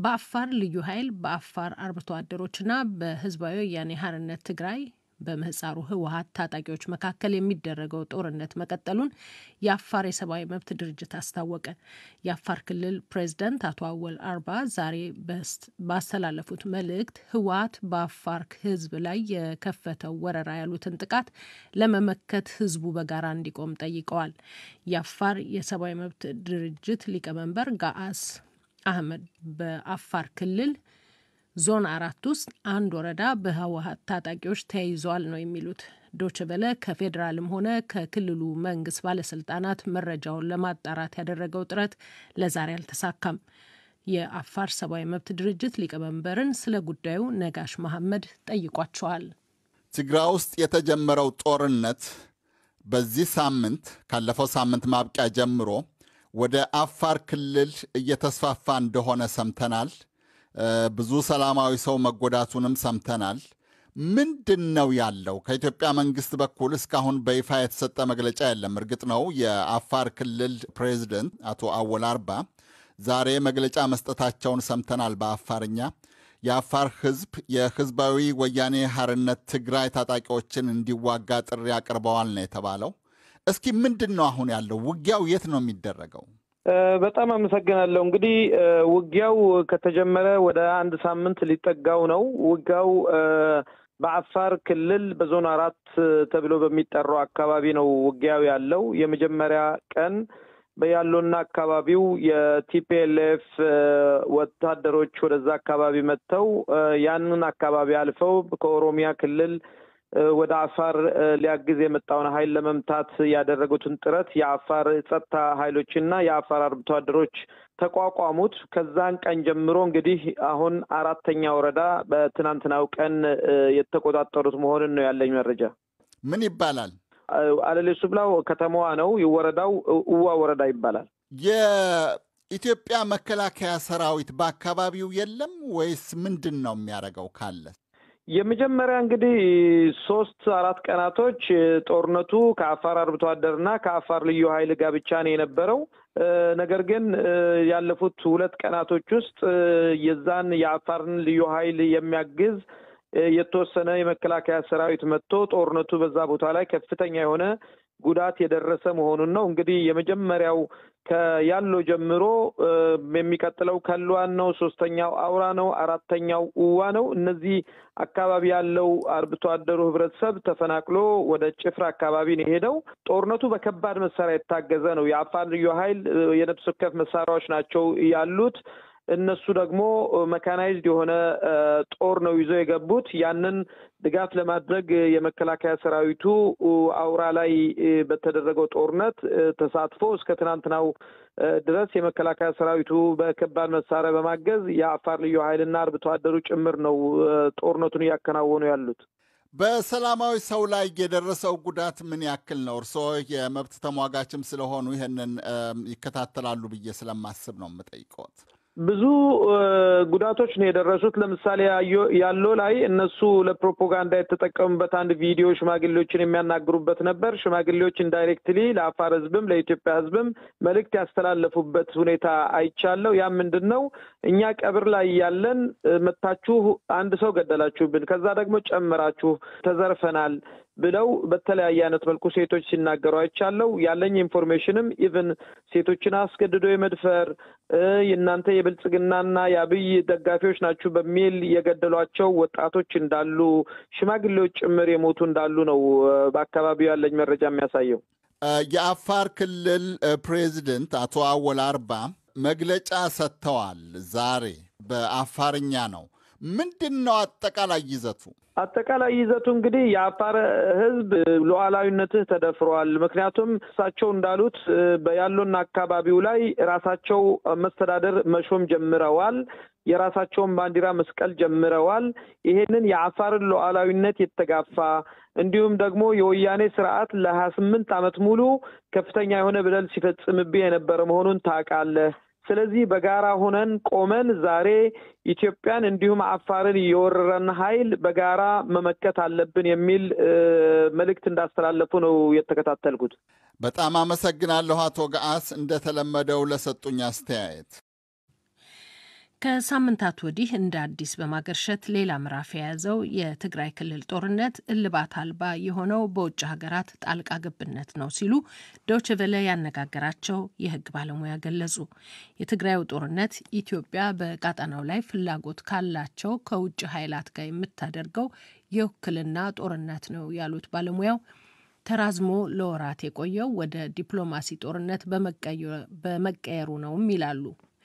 በአፋር ልዩ ኃይል በአፋር አርብቶ አደሮችና በህዝባዊ ወያኔ ሓርነት ትግራይ በምህፃሩ ህወሀት ታጣቂዎች መካከል የሚደረገው ጦርነት መቀጠሉን የአፋር የሰብአዊ መብት ድርጅት አስታወቀ። የአፋር ክልል ፕሬዝዳንት አቶ አወል አርባ ዛሬ ባስተላለፉት መልእክት ህወሀት በአፋር ህዝብ ላይ የከፈተው ወረራ ያሉትን ጥቃት ለመመከት ህዝቡ በጋራ እንዲቆም ጠይቀዋል። የአፋር የሰብአዊ መብት ድርጅት ሊቀመንበር ጋአስ አህመድ በአፋር ክልል ዞን አራት ውስጥ አንድ ወረዳ በህወሀት ታጣቂዎች ተያይዘዋል ነው የሚሉት። ዶች በለ ከፌዴራልም ሆነ ከክልሉ መንግስት ባለስልጣናት መረጃውን ለማጣራት ያደረገው ጥረት ለዛሬ አልተሳካም። የአፋር ሰብአዊ መብት ድርጅት ሊቀመንበርን ስለ ጉዳዩ ነጋሽ መሐመድ ጠይቋቸዋል። ትግራይ ውስጥ የተጀመረው ጦርነት በዚህ ሳምንት ካለፈው ሳምንት ማብቂያ ጀምሮ ወደ አፋር ክልል እየተስፋፋ እንደሆነ ሰምተናል። ብዙ ሰላማዊ ሰው መጎዳቱንም ሰምተናል። ምንድን ነው ያለው? ከኢትዮጵያ መንግስት በኩል እስካሁን በይፋ የተሰጠ መግለጫ የለም። እርግጥ ነው የአፋር ክልል ፕሬዚደንት አቶ አወል አርባ ዛሬ መግለጫ መስጠታቸውን ሰምተናል በአፋርኛ። የአፋር ህዝብ የህዝባዊ ወያኔ ሓርነት ትግራይ ታጣቂዎችን እንዲዋጋ ጥሪ አቅርበዋል ነው የተባለው። እስኪ ምንድን ነው አሁን ያለው? ውጊያው የት ነው የሚደረገው? በጣም አመሰግናለሁ። እንግዲህ ውጊያው ከተጀመረ ወደ አንድ ሳምንት ሊጠጋው ነው። ውጊያው በአፋር ክልል በዞን አራት ተብሎ በሚጠራው አካባቢ ነው ውጊያው ያለው። የመጀመሪያ ቀን በያሎና አካባቢው የቲፒኤልኤፍ ወታደሮች ወደዛ አካባቢ መጥተው ያንን አካባቢ አልፈው ከኦሮሚያ ክልል ወደ አፋር ሊያግዝ የመጣውን ኃይል ለመምታት ያደረጉትን ጥረት የአፋር ጸጥታ ኃይሎችና የአፋር አርብቶ አደሮች ተቋቋሙት። ከዛን ቀን ጀምሮ እንግዲህ አሁን አራተኛ ወረዳ በትናንትናው ቀን የተቆጣጠሩት መሆኑን ነው ያለኝ መረጃ። ምን ይባላል? አለሌ ሱብላው ከተማዋ ነው። ወረዳው እዋ ወረዳ ይባላል። የኢትዮጵያ መከላከያ ሰራዊት በአካባቢው የለም ወይስ ምንድን ነው የሚያደርገው ካለ የመጀመሪያ እንግዲህ ሶስት አራት ቀናቶች ጦርነቱ ከአፋር አርብቶ አደርና ከአፋር ልዩ ኃይል ጋር ብቻ ነው የነበረው። ነገር ግን ያለፉት ሁለት ቀናቶች ውስጥ የዛን የአፋርን ልዩ ኃይል የሚያግዝ የተወሰነ የመከላከያ ሰራዊት መጥቶ ጦርነቱ በዛ ቦታ ላይ ከፍተኛ የሆነ ጉዳት የደረሰ መሆኑን ነው። እንግዲህ የመጀመሪያው ከያሎ ጀምሮ የሚቀጥለው ከልዋን ነው። ሶስተኛው አውራ ነው። አራተኛው እዋ ነው። እነዚህ አካባቢ ያለው አርብቶ አደሩ ህብረተሰብ ተፈናቅሎ ወደ ጭፍራ አካባቢ ነው የሄደው። ጦርነቱ በከባድ መሳሪያ የታገዘ ነው። የአፋር ልዩ ኃይል የነፍስ ወከፍ መሳሪያዎች ናቸው ያሉት። እነሱ ደግሞ መካናይዝድ የሆነ ጦር ነው ይዘው የገቡት። ያንን ድጋፍ ለማድረግ የመከላከያ ሰራዊቱ አውራ ላይ በተደረገው ጦርነት ተሳትፎ እስከ ትናንትናው ድረስ የመከላከያ ሰራዊቱ በከባድ መሳሪያ በማገዝ የአፋር ልዩ ኃይልና አርብቶ አደሩ ጭምር ነው ጦርነቱን እያከናወኑ ያሉት። በሰላማዊ ሰው ላይ የደረሰው ጉዳት ምን ያክል ነው? እርስዎ የመብት ተሟጋችም ስለሆኑ ይህንን ይከታተላሉ ብዬ ስለማስብ ነው የምጠይቀዎት። ብዙ ጉዳቶች ነው የደረሱት። ለምሳሌ ያሎ ላይ እነሱ ለፕሮፓጋንዳ የተጠቀሙበት አንድ ቪዲዮ ሽማግሌዎችን የሚያናግሩበት ነበር። ሽማግሌዎች ኢንዳይሬክትሊ ለአፋር ሕዝብም ለኢትዮጵያ ሕዝብም መልእክት ያስተላለፉበት ሁኔታ አይቻለው። ያ ምንድን ነው? እኛ ቀብር ላይ ያለን መታችሁ አንድ ሰው ገደላችሁብን፣ ከዛ ደግሞ ጨምራችሁ ተዘርፈናል ብለው በተለያየ አይነት መልኩ ሴቶች ሲናገሩ አይቻለው። ያለኝ ኢንፎርሜሽንም ኢቭን ሴቶችን አስገድዶ የመድፈር የእናንተ የብልጽግናና የአብይ ደጋፊዎች ናችሁ በሚል የገደሏቸው ወጣቶች እንዳሉ፣ ሽማግሌዎች ጭምር የሞቱ እንዳሉ ነው በአካባቢው ያለኝ መረጃ የሚያሳየው። የአፋር ክልል ፕሬዚደንት አቶ አወል አርባ መግለጫ ሰጥተዋል። ዛሬ በአፋርኛ ነው። ምንድን ነው አጠቃላይ ይዘቱ? አጠቃላይ ይዘቱ እንግዲህ የአፋር ሕዝብ ሉዓላዊነትህ ተደፍሯል። ምክንያቱም እሳቸው እንዳሉት በያሎና አካባቢው ላይ ራሳቸው መስተዳደር መሾም ጀምረዋል። የራሳቸውን ባንዲራ መስቀል ጀምረዋል። ይሄንን የአፋርን ሉዓላዊነት የተጋፋ እንዲሁም ደግሞ የወያኔ ስርዓት ለሀያ ስምንት ዓመት ሙሉ ከፍተኛ የሆነ በደል ሲፈጽምብህ የነበረ መሆኑን ታውቃለህ። ስለዚህ በጋራ ሆነን ቆመን ዛሬ ኢትዮጵያን እንዲሁም አፋርን የወረረን ኃይል በጋራ መመከት አለብን የሚል መልእክት እንዳስተላለፉ ነው የተከታተልኩት። በጣም አመሰግናለሁ አቶ ገአስ እንደተለመደው ለሰጡኝ አስተያየት። ከሳምንታት ወዲህ እንደ አዲስ በማገርሸት ሌላ ምዕራፍ የያዘው የትግራይ ክልል ጦርነት እልባት አልባ የሆነው በውጭ ሀገራት ጣልቃ ገብነት ነው ሲሉ ዶይቼ ቬለ ያነጋገራቸው የሕግ ባለሙያ ገለጹ። የትግራዩ ጦርነት ኢትዮጵያ በቀጠናው ላይ ፍላጎት ካላቸው ከውጭ ኃይላት ጋር የምታደርገው የውክልና ጦርነት ነው ያሉት ባለሙያው ተራዝሞ ለወራት የቆየው ወደ ዲፕሎማሲ ጦርነት በመቀየሩ ነውም ይላሉ።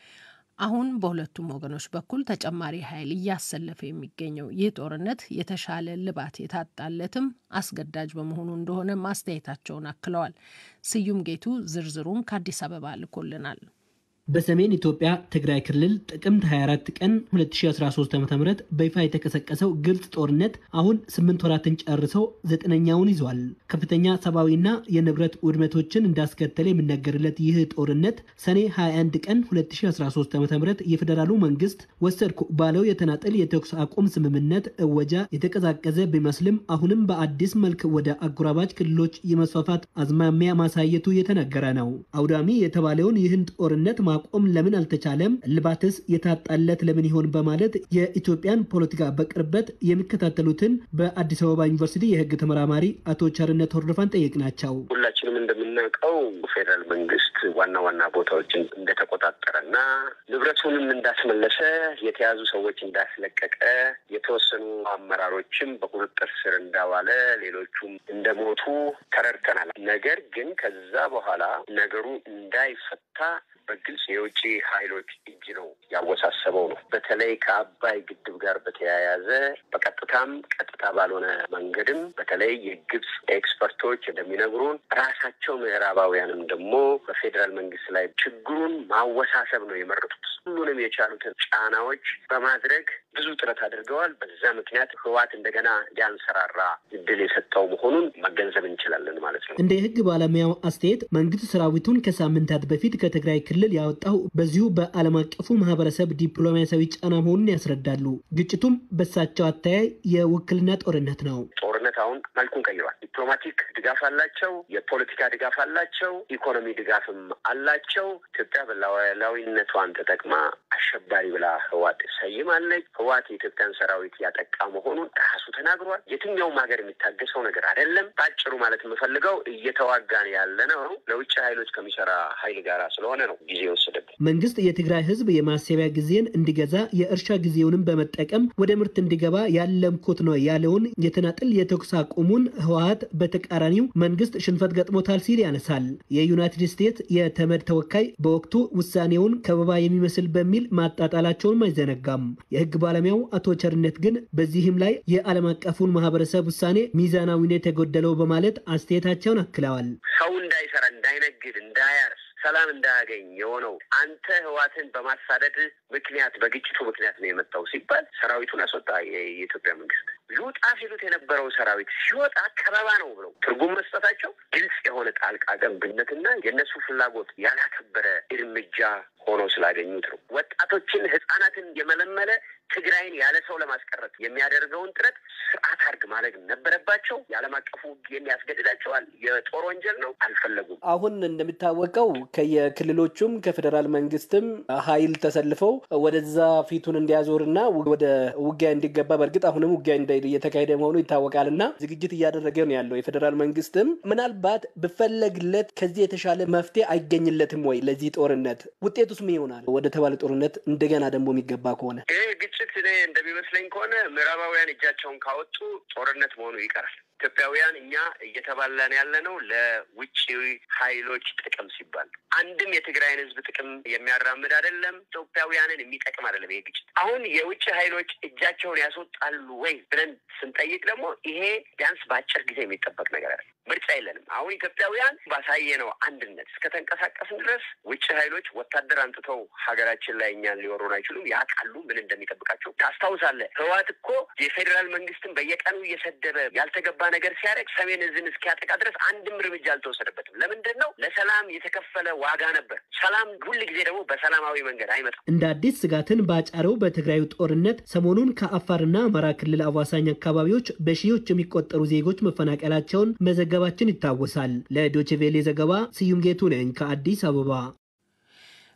አሁን በሁለቱም ወገኖች በኩል ተጨማሪ ኃይል እያሰለፈ የሚገኘው ይህ ጦርነት የተሻለ ልባት የታጣለትም አስገዳጅ በመሆኑ እንደሆነ ማስተያየታቸውን አክለዋል። ስዩም ጌቱ ዝርዝሩን ከአዲስ አበባ ልኮልናል። በሰሜን ኢትዮጵያ ትግራይ ክልል ጥቅምት 24 ቀን 2013 ዓ.ም በይፋ የተቀሰቀሰው ግልጽ ጦርነት አሁን ስምንት ወራትን ጨርሰው ዘጠነኛውን ይዟል። ከፍተኛ ሰብአዊና የንብረት ውድመቶችን እንዳስከተለ የሚነገርለት ይህ ጦርነት ሰኔ 21 ቀን 2013 ዓ.ም የፌዴራሉ መንግስት ወሰድኩ ባለው የተናጠል የተኩስ አቁም ስምምነት እወጃ የተቀዛቀዘ ቢመስልም አሁንም በአዲስ መልክ ወደ አጎራባች ክልሎች የመስፋፋት አዝማሚያ ማሳየቱ የተነገረ ነው። አውዳሚ የተባለውን ይህን ጦርነት ማቆም ለምን አልተቻለም? እልባትስ የታጣለት ለምን ይሆን? በማለት የኢትዮጵያን ፖለቲካ በቅርበት የሚከታተሉትን በአዲስ አበባ ዩኒቨርሲቲ የሕግ ተመራማሪ አቶ ቸርነት ሆርዶፋን ጠየቅናቸው። ሁላችንም እንደምናውቀው ፌዴራል መንግስት ዋና ዋና ቦታዎችን እንደተቆጣጠረና ንብረቱንም እንዳስመለሰ፣ የተያዙ ሰዎች እንዳስለቀቀ፣ የተወሰኑ አመራሮችም በቁጥጥር ስር እንዳዋለ፣ ሌሎቹም እንደሞቱ ተረድተናል። ነገር ግን ከዛ በኋላ ነገሩ እንዳይፈታ በግልጽ የውጭ ኃይሎች እጅ ነው ያወሳሰበው ነው። በተለይ ከአባይ ግድብ ጋር በተያያዘ በቀጥታም ቀጥታ ባልሆነ መንገድም በተለይ የግብፅ ኤክስፐርቶች እንደሚነግሩን ራሳቸው ምዕራባውያንም ደግሞ በፌዴራል መንግስት ላይ ችግሩን ማወሳሰብ ነው የመረጡት። ሁሉንም የቻሉትን ጫናዎች በማድረግ ብዙ ጥረት አድርገዋል። በዛ ምክንያት ህወሓት እንደገና እንዲያንሰራራ እድል የሰጠው መሆኑን መገንዘብ እንችላለን ማለት ነው። እንደ የህግ ባለሙያው አስተያየት መንግስት ሰራዊቱን ከሳምንታት በፊት ከትግራይ ክልል ያወጣው በዚሁ በዓለም አቀፉ ማህበረሰብ ዲፕሎማሲያዊ ጫና መሆኑን ያስረዳሉ። ግጭቱም በሳቸው አተያይ የውክልና ጦርነት ነው። ጦርነት አሁን መልኩን ቀይሯል። ዲፕሎማቲክ ድጋፍ አላቸው፣ የፖለቲካ ድጋፍ አላቸው፣ ኢኮኖሚ ድጋፍም አላቸው። ኢትዮጵያ በሉዓላዊነቷን ተጠቅማ አሸባሪ ብላ ህወሓት ሰይማለች። ህወሓት የኢትዮጵያን ሰራዊት ያጠቃ መሆኑን ራሱ ተናግሯል። የትኛውም ሀገር የሚታገሰው ነገር አይደለም። በአጭሩ ማለት የምፈልገው እየተዋጋን ያለ ነው ለውጭ ኃይሎች ከሚሰራ ኃይል ጋር ስለሆነ ነው ጊዜ የወሰደብን። መንግስት የትግራይ ህዝብ የማሰቢያ ጊዜን እንዲገዛ የእርሻ ጊዜውንም በመጠቀም ወደ ምርት እንዲገባ ያለምኩት ነው ያለውን የተናጥል የተኩስ አቁሙን ህወሓት በተቃራኒው መንግስት ሽንፈት ገጥሞታል ሲል ያነሳል። የዩናይትድ ስቴትስ የተመድ ተወካይ በወቅቱ ውሳኔውን ከበባ የሚመስል በሚል ማጣጣላቸውንም አይዘነጋም። የህግ ባለሙያው አቶ ቸርነት ግን በዚህም ላይ የዓለም አቀፉን ማህበረሰብ ውሳኔ ሚዛናዊነት የጎደለው በማለት አስተያየታቸውን አክለዋል። ሰው እንዳይሰራ፣ እንዳይነግድ፣ እንዳያርስ ሰላም እንዳያገኝ የሆነው አንተ ህዋትን በማሳደድ ምክንያት በግጭቱ ምክንያት ነው የመጣው ሲባል ሰራዊቱን አስወጣ። የኢትዮጵያ መንግስት ሊወጣ ሲሉት የነበረው ሰራዊት ሲወጣ ከበባ ነው ብለው ትርጉም መስጠታቸው ግልጽ የሆነ ጣልቃ ገብነትና የእነሱ ፍላጎት ያላከበረ እርምጃ ሆኖ ስላገኙት ነው። ወጣቶችን ህጻናትን የመለመለ ትግራይን ያለ ሰው ለማስቀረት የሚያደርገውን ጥረት ስርዓት አድርግ ማድረግ ነበረባቸው። የዓለም አቀፉ ህግ የሚያስገድዳቸዋል። የጦር ወንጀል ነው። አልፈለጉም። አሁን እንደሚታወቀው ከየክልሎቹም ከፌዴራል መንግስትም ኃይል ተሰልፈው ወደዛ ፊቱን እንዲያዞርና ወደ ውጊያ እንዲገባ በእርግጥ አሁንም ውጊያ እየተካሄደ መሆኑ ይታወቃል እና ዝግጅት እያደረገ ነው ያለው። የፌዴራል መንግስትም ምናልባት ብፈለግለት ከዚህ የተሻለ መፍትሄ አይገኝለትም ወይ ለዚህ ጦርነት ውጤቱስ ምን ይሆናል? ወደ ተባለ ጦርነት እንደገና ደግሞ የሚገባ ከሆነ ይህ ግጭት እኔ እንደሚመስለኝ ከሆነ ምዕራባውያን እጃቸውን ካወጡ ጦርነት መሆኑ ይቀራል። ኢትዮጵያውያን እኛ እየተባላን ያለ ነው ለውጭ ኃይሎች ጥቅም ሲባል አንድም የትግራይን ህዝብ ጥቅም የሚያራምድ አይደለም። ኢትዮጵያውያንን የሚጠቅም አይደለም። ይሄ ግጭት አሁን የውጭ ኃይሎች እጃቸውን ያስወጣሉ ወይ ብለን ስንጠይቅ ደግሞ ይሄ ቢያንስ በአጭር ጊዜ የሚጠበቅ ነገር አይደለም። ምርጫ የለንም። አሁን ኢትዮጵያውያን ባሳየነው አንድነት እስከተንቀሳቀስን ድረስ ውጭ ኃይሎች ወታደር አንጥተው ሀገራችን ላይ እኛን ሊወሩን አይችሉም። ያውቃሉ ምን እንደሚጠብቃቸው። ታስታውሳለህ፣ ህወሓት እኮ የፌዴራል መንግስትን በየቀኑ እየሰደበ ያልተገባ ነገር ሲያደርግ ሰሜን እዝን እስኪያጠቃ ድረስ አንድም እርምጃ አልተወሰደበትም። ለምንድን ነው? ለሰላም የተከፈለ ዋጋ ነበር። ሰላም ሁል ጊዜ ደግሞ በሰላማዊ መንገድ አይመጣም። እንደ አዲስ ስጋትን ባጫረው በትግራዩ ጦርነት ሰሞኑን ከአፋርና አማራ ክልል አዋሳኝ አካባቢዎች በሺዎች የሚቆጠሩ ዜጎች መፈናቀላቸውን መዘገባችን ይታወሳል። ለዶችቬሌ ዘገባ ስዩም ጌቱ ነኝ ከአዲስ አበባ።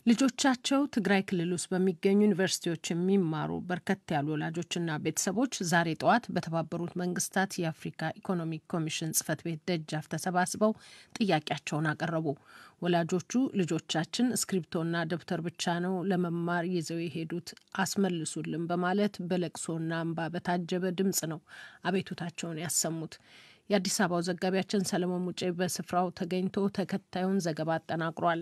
ልጆቻቸው ትግራይ ክልል ውስጥ በሚገኙ ዩኒቨርሲቲዎች የሚማሩ በርከት ያሉ ወላጆችና ቤተሰቦች ዛሬ ጠዋት በተባበሩት መንግስታት የአፍሪካ ኢኮኖሚክ ኮሚሽን ጽህፈት ቤት ደጃፍ ተሰባስበው ጥያቄያቸውን አቀረቡ። ወላጆቹ ልጆቻችን እስክሪብቶና ደብተር ብቻ ነው ለመማር ይዘው የሄዱት አስመልሱልን በማለት በለቅሶና እንባ በታጀበ ድምጽ ነው አቤቱታቸውን ያሰሙት። የአዲስ አበባው ዘጋቢያችን ሰለሞን ሙጬ በስፍራው ተገኝቶ ተከታዩን ዘገባ አጠናቅሯል።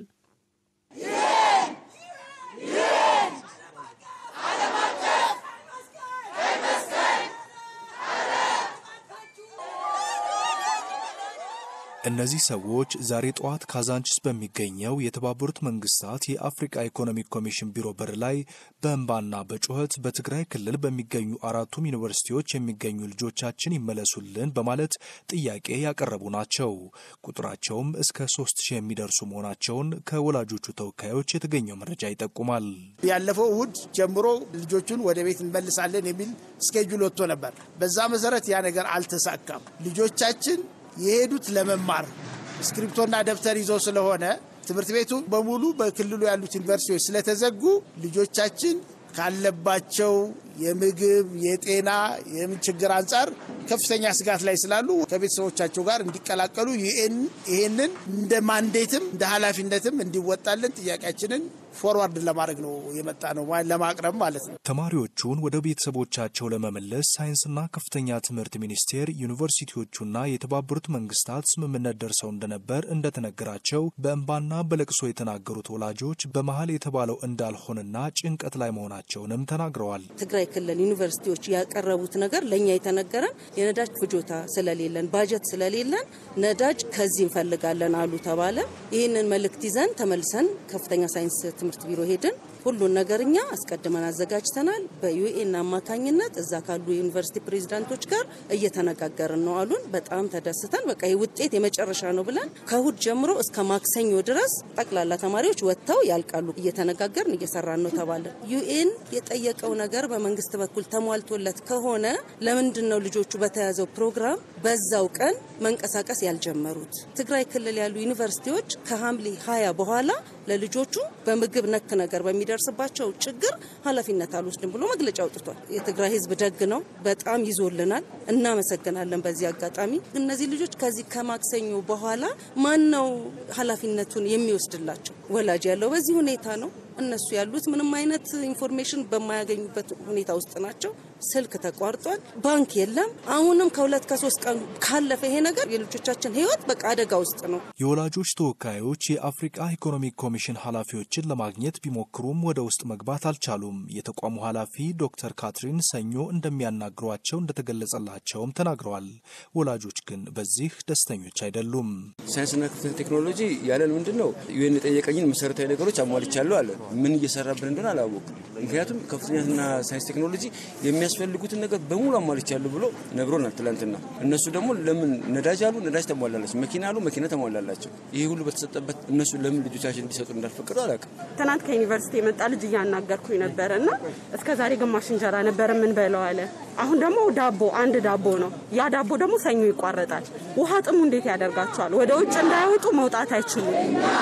እነዚህ ሰዎች ዛሬ ጠዋት ካዛንችስ በሚገኘው የተባበሩት መንግስታት የአፍሪካ ኢኮኖሚክ ኮሚሽን ቢሮ በር ላይ በእንባና በጩኸት በትግራይ ክልል በሚገኙ አራቱም ዩኒቨርሲቲዎች የሚገኙ ልጆቻችን ይመለሱልን በማለት ጥያቄ ያቀረቡ ናቸው። ቁጥራቸውም እስከ ሶስት ሺህ የሚደርሱ መሆናቸውን ከወላጆቹ ተወካዮች የተገኘው መረጃ ይጠቁማል። ያለፈው እሁድ ጀምሮ ልጆቹን ወደ ቤት እንመልሳለን የሚል ስኬጁል ወጥቶ ነበር። በዛ መሰረት ያ ነገር አልተሳካም። ልጆቻችን የሄዱት ለመማር እስክሪፕቶና ደብተር ይዘው ስለሆነ ትምህርት ቤቱ በሙሉ በክልሉ ያሉት ዩኒቨርሲቲዎች ስለተዘጉ ልጆቻችን ካለባቸው የምግብ፣ የጤና፣ የምን ችግር አንጻር ከፍተኛ ስጋት ላይ ስላሉ ከቤተሰቦቻቸው ጋር እንዲቀላቀሉ ዩኤን ይሄንን እንደ ማንዴትም እንደ ኃላፊነትም እንዲወጣልን ጥያቄያችንን ፎርዋርድ ለማድረግ ነው የመጣ ነው ለማቅረብ ማለት ነው። ተማሪዎቹን ወደ ቤተሰቦቻቸው ለመመለስ ሳይንስና ከፍተኛ ትምህርት ሚኒስቴር፣ ዩኒቨርሲቲዎቹና የተባበሩት መንግስታት ስምምነት ደርሰው እንደነበር እንደተነገራቸው በእንባና በለቅሶ የተናገሩት ወላጆች በመሀል የተባለው እንዳልሆነና ጭንቀት ላይ መሆናቸውንም ተናግረዋል። ትግራይ ክልል ዩኒቨርሲቲዎች ያቀረቡት ነገር ለእኛ የተነገረን የነዳጅ ፍጆታ ስለሌለን ባጀት ስለሌለን ነዳጅ ከዚህ እንፈልጋለን አሉ ተባለ። ይህንን መልእክት ይዘን ተመልሰን ከፍተኛ ሳይንስ ትምህርት ቢሮ ሄድን። ሁሉን ነገር እኛ አስቀድመን አዘጋጅተናል። በዩኤን አማካኝነት እዛ ካሉ የዩኒቨርሲቲ ፕሬዚዳንቶች ጋር እየተነጋገርን ነው አሉን። በጣም ተደስተን በቃ ውጤት የመጨረሻ ነው ብለን ከእሁድ ጀምሮ እስከ ማክሰኞ ድረስ ጠቅላላ ተማሪዎች ወጥተው ያልቃሉ። እየተነጋገርን እየሰራን ነው ተባለ። ዩኤን የጠየቀው ነገር በመንግስት በኩል ተሟልቶለት ከሆነ ለምንድን ነው ልጆቹ በተያዘው ፕሮግራም በዛው ቀን መንቀሳቀስ ያልጀመሩት? ትግራይ ክልል ያሉ ዩኒቨርሲቲዎች ከሐምሌ ሀያ በኋላ ለልጆቹ በምግብ ነክ ነገር በሚደርስባቸው ችግር ኃላፊነት አልወስድም ብሎ መግለጫ አውጥቷል። የትግራይ ሕዝብ ደግ ነው፣ በጣም ይዞልናል፣ እናመሰግናለን። በዚህ አጋጣሚ እነዚህ ልጆች ከዚህ ከማክሰኞ በኋላ ማን ነው ኃላፊነቱን የሚወስድላቸው? ወላጅ ያለው በዚህ ሁኔታ ነው። እነሱ ያሉት ምንም አይነት ኢንፎርሜሽን በማያገኙበት ሁኔታ ውስጥ ናቸው። ስልክ ተቋርጧል። ባንክ የለም። አሁንም ከሁለት ከሶስት ቀን ካለፈ ይሄ ነገር የልጆቻችን ህይወት በቃ አደጋ ውስጥ ነው። የወላጆች ተወካዮች የአፍሪቃ ኢኮኖሚክ ኮሚሽን ኃላፊዎችን ለማግኘት ቢሞክሩም ወደ ውስጥ መግባት አልቻሉም። የተቋሙ ኃላፊ ዶክተር ካትሪን ሰኞ እንደሚያናግሯቸው እንደተገለጸላቸውም ተናግረዋል። ወላጆች ግን በዚህ ደስተኞች አይደሉም። ሳይንስና ከፍተኛ ቴክኖሎጂ ያለን ምንድን ነው ዩኤን የጠየቀኝን መሰረታዊ ነገሮች አሟልቻለሁ አለን። ምን እየሰራብን እንደሆነ አላወቅም። ምክንያቱም ከፍተኛና ሳይንስ ቴክኖሎጂ የሚያስፈልጉትን ነገር በሙሉ አሟልቻለሁ ብሎ ነግሮናል ትላንትና። እነሱ ደግሞ ለምን ነዳጅ አሉ፣ ነዳጅ ተሟላላቸው፣ መኪና አሉ፣ መኪና ተሟላላቸው። ይሄ ሁሉ በተሰጠበት እነሱ ለምን ልጆቻችን እንዲሰጡ እንዳልፈቀዱ አላውቅም። ትናንት ከዩኒቨርሲቲ የመጣ ልጅ እያናገርኩኝ ነበረ እና እስከ ዛሬ ግማሽ እንጀራ ነበር የምንበለው አለ። አሁን ደግሞ ዳቦ አንድ ዳቦ ነው። ያ ዳቦ ደግሞ ሰኞ ይቋረጣል። ውሃ ጥሙ እንዴት ያደርጋቸዋል? ወደ ውጭ እንዳይወጡ መውጣት አይችሉም።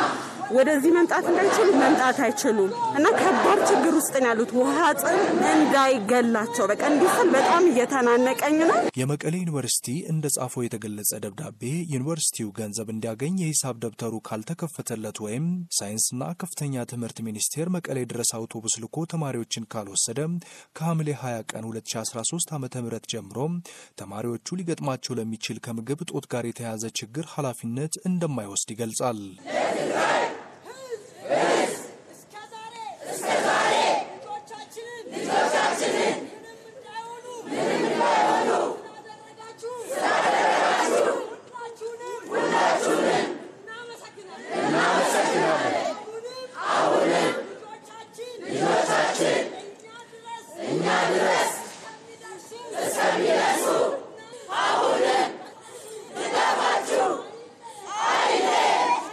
ወደዚህ መምጣት እንዳይችሉ መምጣት አይችሉም እና ከባድ ችግር ውስጥ ነው ያሉት። ውሃ ጥም እንዳይገላቸው በቃ እንዲስል በጣም እየተናነቀኝ ነው። የመቀሌ ዩኒቨርሲቲ እንደ ጻፈው የተገለጸ ደብዳቤ ዩኒቨርሲቲው ገንዘብ እንዲያገኝ የሂሳብ ደብተሩ ካልተከፈተለት ወይም ሳይንስና ከፍተኛ ትምህርት ሚኒስቴር መቀሌ ድረስ አውቶቡስ ልኮ ተማሪዎችን ካልወሰደ ከሐምሌ 20 ቀን 2013 ዓ ም ጀምሮ ተማሪዎቹ ሊገጥማቸው ለሚችል ከምግብ እጦት ጋር የተያያዘ ችግር ኃላፊነት እንደማይወስድ ይገልጻል።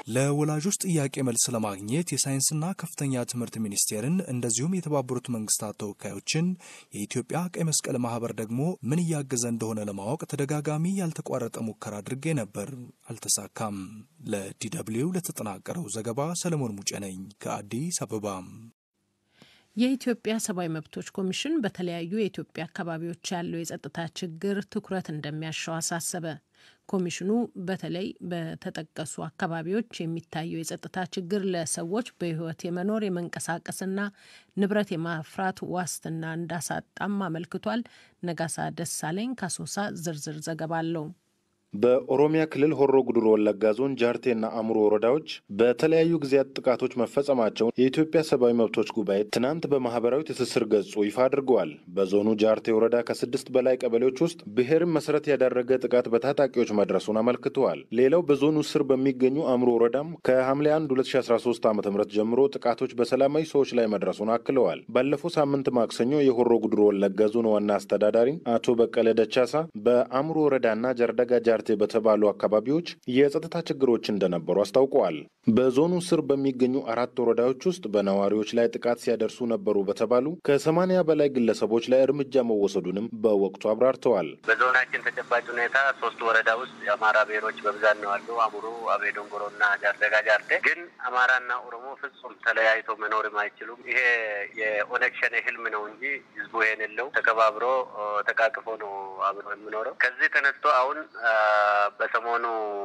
ለወላጆች ጥያቄ መልስ ለማግኘት የሳይንስና ከፍተኛ ትምህርት ሚኒስቴርን እንደዚሁም የተባበሩት መንግስታት ተወካዮችን የኢትዮጵያ ቀይ መስቀል ማህበር ደግሞ ምን እያገዘ እንደሆነ ለማወቅ ተደጋጋሚ ያልተቋረጠ ሙከራ አድርጌ ነበር፣ አልተሳካም። ለዲደብሊው ለተጠናቀረው ዘገባ ሰለሞን ሙጬ ነኝ ከአዲስ አበባ። የኢትዮጵያ ሰብአዊ መብቶች ኮሚሽን በተለያዩ የኢትዮጵያ አካባቢዎች ያለው የጸጥታ ችግር ትኩረት እንደሚያሻው አሳሰበ። ኮሚሽኑ በተለይ በተጠቀሱ አካባቢዎች የሚታየው የጸጥታ ችግር ለሰዎች በሕይወት የመኖር የመንቀሳቀስና ንብረት የማፍራት ዋስትና እንዳሳጣም አመልክቷል። ነጋሳ ደሳለኝ ካሶሳ ዝርዝር ዘገባ አለው። በኦሮሚያ ክልል ሆሮ ጉዱሩ ወለጋ ዞን ጃርቴና አሙሮ ወረዳዎች በተለያዩ ጊዜያት ጥቃቶች መፈጸማቸውን የኢትዮጵያ ሰብአዊ መብቶች ጉባኤ ትናንት በማህበራዊ ትስስር ገጹ ይፋ አድርገዋል። በዞኑ ጃርቴ ወረዳ ከስድስት በላይ ቀበሌዎች ውስጥ ብሔርን መሰረት ያደረገ ጥቃት በታጣቂዎች መድረሱን አመልክተዋል። ሌላው በዞኑ ስር በሚገኙ አሙሮ ወረዳም ከሐምሌ 1 2013 ዓ ም ጀምሮ ጥቃቶች በሰላማዊ ሰዎች ላይ መድረሱን አክለዋል። ባለፈው ሳምንት ማክሰኞ የሆሮ ጉዱሩ ወለጋ ዞን ዋና አስተዳዳሪ አቶ በቀለ ደቻሳ በአሙሮ ወረዳና ጀርደጋ ጃርቴ በተባሉ አካባቢዎች የጸጥታ ችግሮች እንደነበሩ አስታውቀዋል። በዞኑ ስር በሚገኙ አራት ወረዳዎች ውስጥ በነዋሪዎች ላይ ጥቃት ሲያደርሱ ነበሩ በተባሉ ከሰማኒያ በላይ ግለሰቦች ላይ እርምጃ መወሰዱንም በወቅቱ አብራርተዋል። በዞናችን ተጨባጭ ሁኔታ ሶስት ወረዳ ውስጥ የአማራ ብሔሮች በብዛት ነው ያሉ አሙሩ፣ አቤ ዶንጎሮና ጃርደጋ ጃርቴ። ግን አማራና ኦሮሞ ፍጹም ተለያይቶ መኖርም አይችሉም። ይሄ የኦነግ ሸኔ ህልም ነው እንጂ ህዝቡ ይሄን የለው ተከባብሮ ተቃቅፎ ነው አብሮ የሚኖረው። ከዚህ ተነስቶ አሁን በሰሞኑ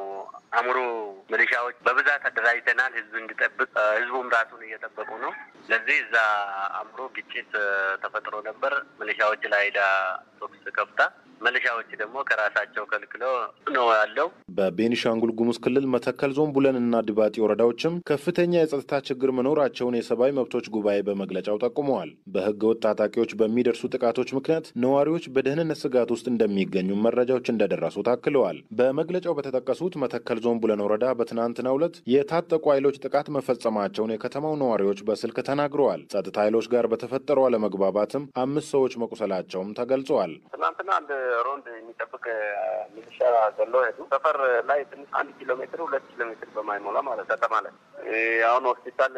አሙሩ ሚሊሻዎች በብዛት አደራጅተናል፣ ህዝብ እንዲጠብቅ ህዝቡም ራሱን እየጠበቁ ነው። ስለዚህ እዛ አሙሩ ግጭት ተፈጥሮ ነበር። ሚሊሻዎች ላይ ሄዳ ተኩስ ከፍታ ሚሊሻዎች ደግሞ ከራሳቸው ከልክሎ ነው ያለው። በቤኒሻንጉል ጉሙዝ ክልል መተከል ዞን ቡለን እና ድባጢ ወረዳዎችም ከፍተኛ የጸጥታ ችግር መኖራቸውን የሰብአዊ መብቶች ጉባኤ በመግለጫው ጠቁመዋል። በህገ ወጥ ታጣቂዎች በሚደርሱ ጥቃቶች ምክንያት ነዋሪዎች በደህንነት ስጋት ውስጥ እንደሚገኙ መረጃዎች እንደደረሱ ታክለዋል። በመግለጫው በተጠቀሱት መተከል ዞን ቡለን ወረዳ በትናንትናው ዕለት የታጠቁ ኃይሎች ጥቃት መፈጸማቸውን የከተማው ነዋሪዎች በስልክ ተናግረዋል። ጸጥታ ኃይሎች ጋር በተፈጠረው አለመግባባትም አምስት ሰዎች መቁሰላቸውም ተገልጸዋል። ትናንትና አንድ ሮንድ የሚጠብቅ ሚሊሻ ገሎ ሄዱ። ሰፈር ላይ ትንሽ አንድ ኪሎ ሜትር ሁለት ኪሎ ሜትር በማይሞላ ማለት ከተማ ላይ አሁን ሆስፒታል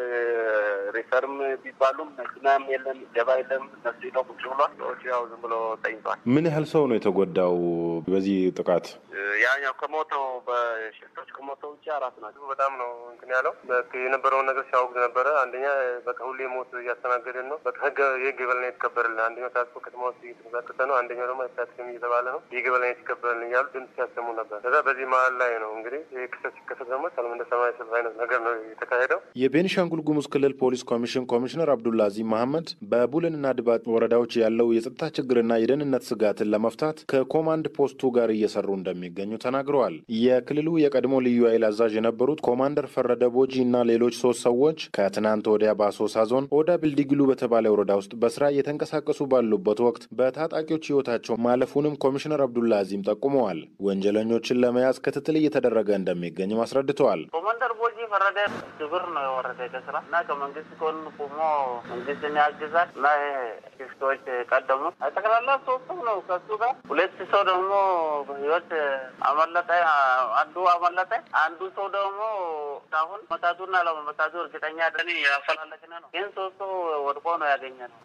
ሪፈርም ቢባሉም መኪናም የለም ገባ የለም። እነሱ ሄደው ቁጭ ብሏል። ሰዎች ያው ዝም ብሎ ተኝቷል። ምን ያህል ሰው ነው የተጎዳው በዚህ ጥቃት? ያኛው ከሞተው በሽፍቶች ከሞተው ውጭ አራት ናቸው። በጣም ነው እንትን ያለው የነበረውን ነገር ሲያወግዝ ነበረ። አንደኛ በቃ ሁሌ ሞት እያስተናገድን ነው። በቃ ህግ የህግ የበላይነት ይከበርልን። አንደኛው ታጥቆ ከተማ ውስጥ እየተንቀሳቀሰ ነው። አንደኛው ደግሞ አይታትም እየተባለ ነው። የህግ የበላይነት ይከበርልን እያሉ ድምፅ ሲያሰሙ ነበር። ከዛ በዚህ መሀል ላይ ነው እንግዲህ ይህ ክስተት ሲከሰት ደግሞ ሰላም እንደ ሰማይ ሰልፍ አይነት ነገር ነው የተካሄደው። የቤኒሻንጉል ጉሙዝ ክልል ፖሊስ ኮሚሽን ኮሚሽነር አብዱላዚ መሐመድ በቡልንና ድባጥ ወረዳዎች ያለው የጸጥታ ችግርና የደህንነት ስጋትን ለመፍታት ከኮማንድ ፖስቱ ጋር እየሰሩ እንደሚገኙ ተናግረዋል። የክልሉ የቀድሞ ልዩ ኃይል አዛዥ የነበሩት ኮማንደር ፈረደ ቦጂ እና ሌሎች ሶስት ሰዎች ከትናንት ወዲያ በአሶሳ ዞን ኦዳ ብልዲግሉ በተባለ ወረዳ ውስጥ በስራ እየተንቀሳቀሱ ባሉበት ወቅት በታጣቂዎች ህይወታቸው ማለፉንም ኮሚሽነር አብዱላዚም ጠቁመዋል። ወንጀለኞችን ለመያዝ ክትትል እየተደረገ እንደሚገኝም አስረድተዋል። ኮማንደር ቦጂ ፈረደ ግብር ነው የወረደ ከስራ እና ከመንግስት ጎን ቆሞ መንግስትን ያግዛል እና ሽፍቶች ቀደሙ ጠቅላላ ሶስት ነው ከሱ ጋር ሁለት ሰው ደግሞ በህይወት አመለጠ። አንዱ አመለጠ። አንዱ ሰው ደግሞ አሁን መታቱና ለመመታቱ እርግጠኛ ደን ያፈላለግን ነው። ግን ሶስቱ ወድቆ ነው ያገኘ ነው።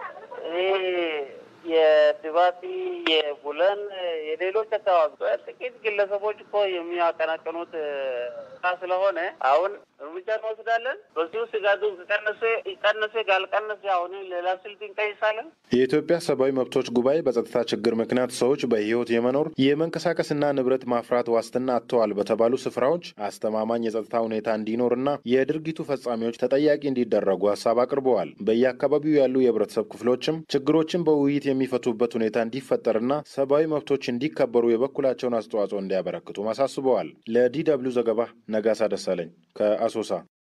ይህ የድባቲ የቡለን የሌሎች አካባቢ ጥቂት ግለሰቦች እኮ የሚያቀናቀኑት ስለሆነ አሁን እርምጃ እንወስዳለን። በዚሁ ስጋቱ ከቀነሰ ይቀነሰ፣ ካልቀነሰ አሁን ሌላ ስልት እንቀይሳለን። የኢትዮጵያ ሰብአዊ መብቶች ጉባኤ በጸጥታ ችግር ምክንያት ሰዎች በህይወት የመኖር የመንቀሳቀስና ንብረት ማፍራት ዋስትና አጥተዋል በተባሉ ስፍራዎች አስተማማኝ የጸጥታ ሁኔታ እንዲኖርና የድርጊቱ ፈጻሚዎች ተጠያቂ እንዲደረጉ ሀሳብ አቅርበዋል። በየአካባቢው ያሉ የህብረተሰብ ክፍሎችም ችግሮችን በውይይት የሚፈቱበት ሁኔታ እንዲፈጠርና ሰብአዊ መብቶች እንዲከበሩ የበኩላቸውን አስተዋጽኦ እንዲያበረክቱ አሳስበዋል። ለዲ ደብልዩ ዘገባ ነጋሳ ደሳለኝ ከአሶሳ።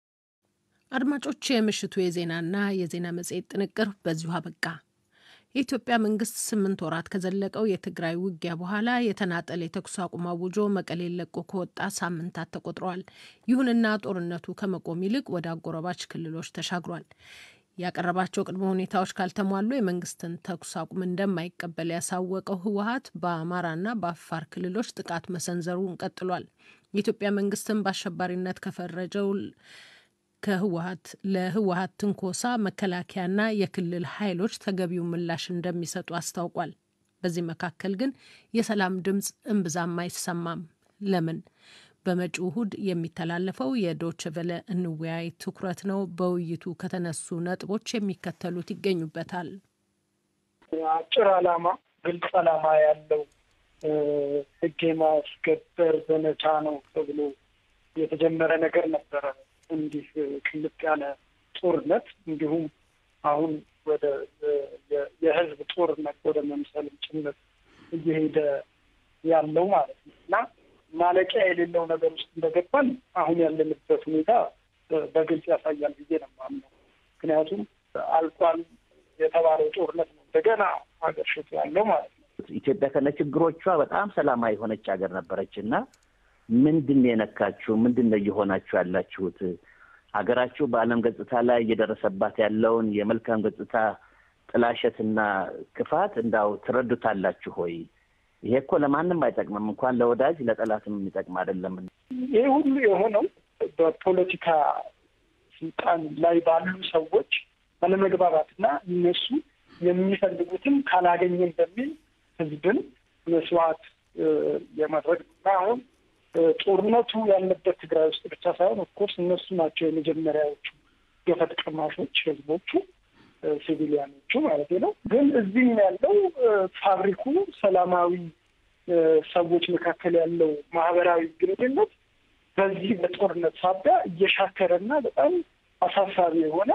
አድማጮች፣ የምሽቱ የዜናና የዜና መጽሔት ጥንቅር በዚሁ አበቃ። የኢትዮጵያ መንግስት ስምንት ወራት ከዘለቀው የትግራይ ውጊያ በኋላ የተናጠለ የተኩስ አቁም አውጆ መቀሌን ለቆ ከወጣ ሳምንታት ተቆጥረዋል። ይሁንና ጦርነቱ ከመቆም ይልቅ ወደ አጎራባች ክልሎች ተሻግሯል። ያቀረባቸው ቅድመ ሁኔታዎች ካልተሟሉ የመንግስትን ተኩስ አቁም እንደማይቀበል ያሳወቀው ህወሀት በአማራና በአፋር ክልሎች ጥቃት መሰንዘሩን ቀጥሏል። የኢትዮጵያ መንግስትን በአሸባሪነት ከፈረጀው ከህወሀት ለህወሀት ትንኮሳ መከላከያና የክልል ኃይሎች ተገቢው ምላሽ እንደሚሰጡ አስታውቋል። በዚህ መካከል ግን የሰላም ድምፅ እምብዛም አይሰማም። ለምን? በመጪው እሁድ የሚተላለፈው የዶች ቨለ እንወያይ ትኩረት ነው። በውይይቱ ከተነሱ ነጥቦች የሚከተሉት ይገኙበታል። አጭር ዓላማ፣ ግልጽ ዓላማ ያለው ህግ የማስከበር ዘመቻ ነው ተብሎ የተጀመረ ነገር ነበረ። እንዲህ ቅልጥ ያለ ጦርነት እንዲሁም አሁን ወደ የህዝብ ጦርነት ወደ መምሰልም ጭምር እየሄደ ያለው ማለት ነው እና ማለቂያ የሌለው ነገር ውስጥ እንደገባን አሁን ያለንበት ሁኔታ በግልጽ ያሳያል ብዬ ነው የማምነው። ምክንያቱም አልቋል የተባለው ጦርነት ነው እንደገና ሀገር ሽቶ ያለው ማለት ነው። ኢትዮጵያ ከነ ችግሮቿ በጣም ሰላማዊ የሆነች ሀገር ነበረች እና ምንድን ነው የነካችሁ? ምንድን ነው እየሆናችሁ ያላችሁት? ሀገራችሁ በዓለም ገጽታ ላይ እየደረሰባት ያለውን የመልካም ገጽታ ጥላሸትና ክፋት እንዳው ትረዱታላችሁ ሆይ? ይሄ እኮ ለማንም አይጠቅምም፣ እንኳን ለወዳጅ ለጠላትም የሚጠቅም አይደለም። ይህ ሁሉ የሆነው በፖለቲካ ስልጣን ላይ ባሉ ሰዎች አለመግባባትና እነሱ የሚፈልጉትን ካላገኘን በሚል ህዝብን መስዋዕት የማድረግ እና አሁን ጦርነቱ ያለበት ትግራይ ውስጥ ብቻ ሳይሆን ኦፍኮርስ እነሱ ናቸው የመጀመሪያዎቹ ገፈት ቀማሾች ህዝቦቹ ሲቪሊያኖቹ ማለት ነው። ግን እዚህም ያለው ፋብሪኩ ሰላማዊ ሰዎች መካከል ያለው ማህበራዊ ግንኙነት በዚህ በጦርነት ሳቢያ እየሻከረና በጣም አሳሳቢ የሆነ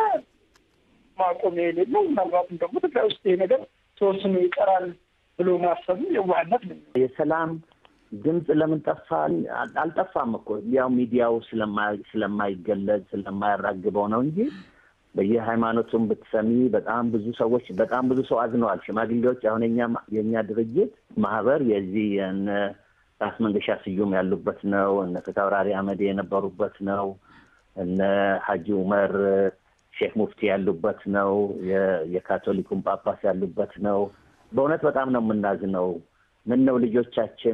ማቆሚያ የሌለው ምናልባትም ደግሞ ትግራይ ውስጥ ይሄ ነገር ተወስኖ ይቀራል ብሎ ማሰቡ የዋህነት ነው። የሰላም ድምፅ ለምን ጠፋ? አልጠፋም እኮ ያው ሚዲያው ስለማይገለጽ ስለማያራግበው ነው እንጂ በየሃይማኖቱም ብትሰሚ በጣም ብዙ ሰዎች በጣም ብዙ ሰው አዝነዋል። ሽማግሌዎች አሁን የእኛ ድርጅት ማህበር የዚህ የነ ራስ መንገሻ ስዩም ያሉበት ነው። እነ ፊታውራሪ አመዴ የነበሩበት ነው። እነ ሀጂ ኡመር ሼክ ሙፍቲ ያሉበት ነው። የካቶሊኩን ጳጳስ ያሉበት ነው። በእውነት በጣም ነው የምናዝነው። ምን ነው ልጆቻችን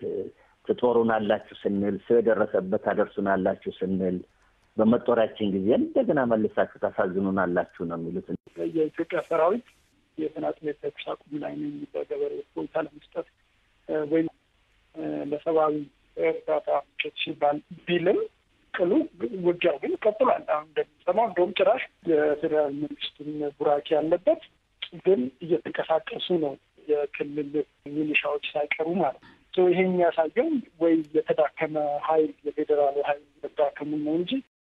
ትጦሩናላችሁ ስንል ሰው የደረሰበት ታደርሱናላችሁ ስንል በመጦሪያችን ጊዜ እንደገና መልሳችሁ ታሳዝኑናላችሁ ነው የሚሉት። የኢትዮጵያ ሰራዊት የተናጥል የተኩስ አቁም ላይ ነኝ በገበሬዎች ቦታ ለመስጠት ወይም ለሰብአዊ እርዳታ ምጭት ሲባል ቢልም ቅሉ ውጊያው ግን ቀጥሏል። አሁን እንደሚሰማው እንደውም ጭራሽ የፌዴራል መንግስቱን ቡራኬ ያለበት ግን እየተንቀሳቀሱ ነው የክልል ሚሊሻዎች ሳይቀሩ ማለት ነው። ይሄ የሚያሳየው ወይ የተዳከመ ኃይል የፌዴራሉ ኃይል መዳከሙ ነው እንጂ